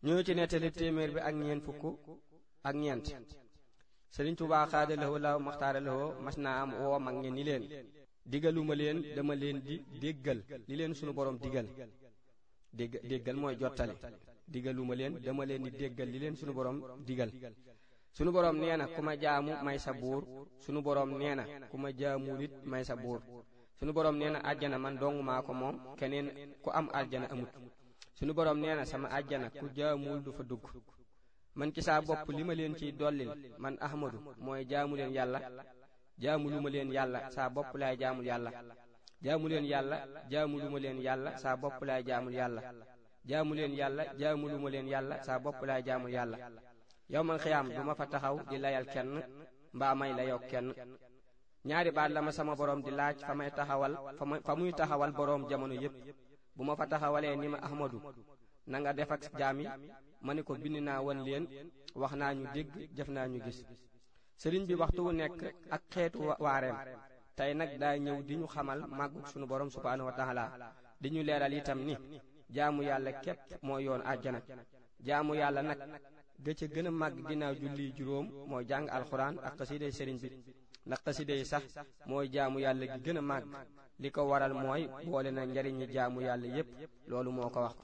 ñoo ci nettali téeméer bi ak ñeent fukk ak ñeent sëriñ Tuubaa xaada lahoo law maxtaara lahoo mas naa am woo mag ñe ni leen digaluma leen dama leen di déggal li leen sunu borom digal dégg déggal mooy jottali digaluma leen dama leen di déggal li leen sunu borom digal sunu borom nee na ku ma jaamu may sa buur sunu borom nee na ku ma jaamul it may sa buur sunu borom nee na àjjana man dong maa ko moom keneen ku am àjjana amut sunu borom nee na sama àjjana ku jaamul du fa dugg man ci saa bopp li ma leen ciy dollil man ahmadu mooy jaamu leen yàlla jaamu lu ma leen yàlla saa bopp laay jaamul yàlla jaamu leen yàlla jaamu lu ma leen yàlla saa bopp laay jaamul yàlla jaamu leen yàlla jaamu lu ma leen yàlla saa bopp laay jaamul yàlla yowmal xiyaam du ma fa taxaw di layal kenn mbaa may layoo kenn ñaari baat la ma sama borom di laaj fa may taxawal fa muy taxawal boroom jamono yépp bu ma fa taxawalee ni ma ahmadu na nga def ak jaam yi ma ne ko bind naa wan leen wax naa ñu dégg jëf naa ñu gis sëriñ bi waxtu wu nekk ak xeetu waareem tey nag daa ñëw di ñu xamal màggug sunu borom subhaanahu wa taala di ñu leeral itam ni jaamu yàlla képp moo yoon àjjana jaamu yàlla nag ga ca gën a màgg ginnaaw julli juróom mooy jàng alxuraan ak xasiday sëriñ bi ndax xasida yi sax mooy jaamu yàlla gi gën a màgg li ko waral mooy boole na njariñi jaamu yàlla yépp loolu moo ko wax